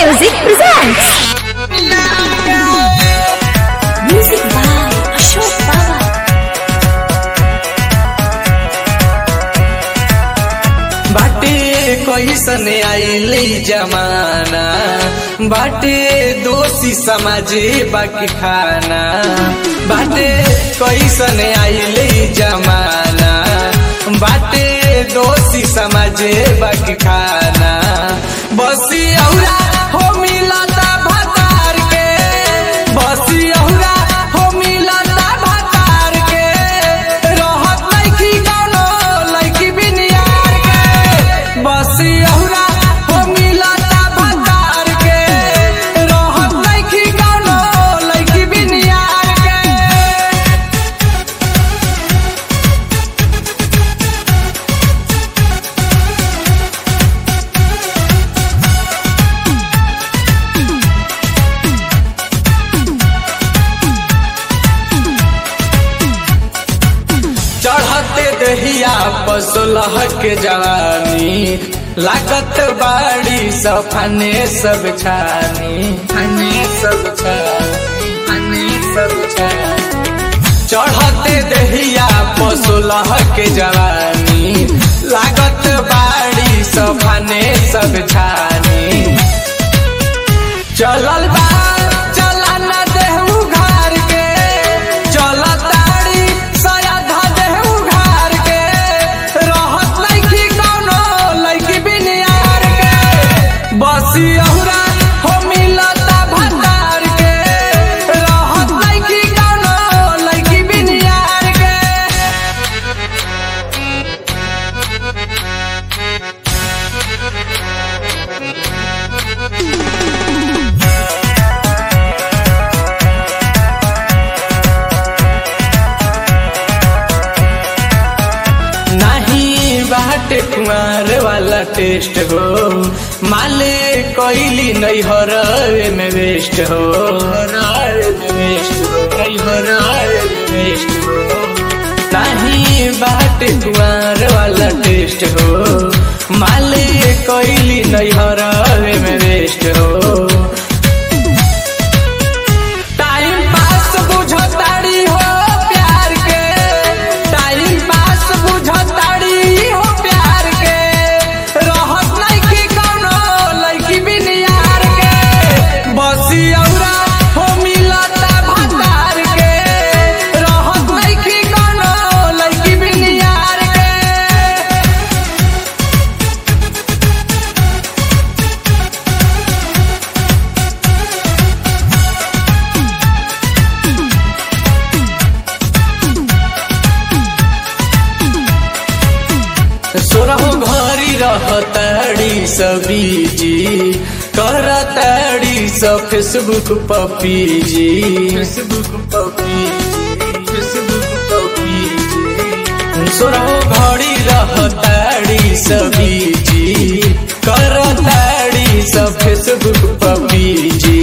Music presents. Music by Ashok Baba. बाटे कैसन आइले जमाना बाटे दोषी समाजे बाकी खाना बाटे कैसन आइले जमाना बाटे दोषी समाजे बाकी खाना बसी औरा हो मिलता भतार के बसी औरा हो मिलता भतार के रहत लैकी गानो लैकी बिनियार के बसी औरा हो मिलता भतार के रहत लैकी गानो लैकी बिनियार के चढ़ते दहिया पसलह के जवानी लागत बाड़ी सफने सब छानी फने सब छानी फने सब छानी चढ़ते दहिया पसलह के जवानी लागत बाड़ी सफने सब छानी चलल बा चला न देहू घर के चल ताड़ी सया धा देहू घर के रहत लैकी कौनो लैकी बिनियार के बसी औरा हो मिलता भतार के रहत लैकी कौनो लैकी बिनियार के नहीं बाटे कुमार वाला टेस्ट हो माले कोइली नहीं हो रहे में वेस्ट हो रहे में वेस्ट हो नहीं हो रहे में वेस्ट हो नहीं बाटे कुमार वाला टेस्ट हो माले कोइली नहीं हो रहे में वेस्ट हो टाइम पास बुझताड़ी हो प्यार के टाइम पास बुझताड़ी हो प्यार के रहत लैकी कौनो लैकी बिनियार के बसी औरा हो मिलता भतार के रहत लैकी कौनो लैकी बिनियार के सोरहो घरी रहताड़ी सबीजी करताड़ी सब फेसबुक पपीजी फेसबुक पपीजी फेसबुक पपीजी सोरहो घड़ी रहताड़ी सबीजी करताड़ी सब फेसबुक पपीजी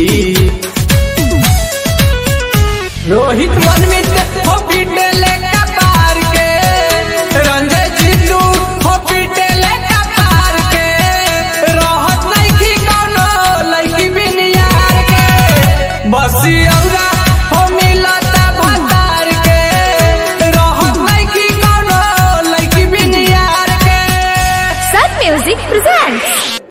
रोहित मनमित हो पीटले कपार के रंजय जीतू हो पीटले कपार के रहत लैकी कौनो लैकी बिनियार के बसी औरा हो मिलता भतार के रहत लैकी कौनो लैकी बिनियार के Sun Music presents.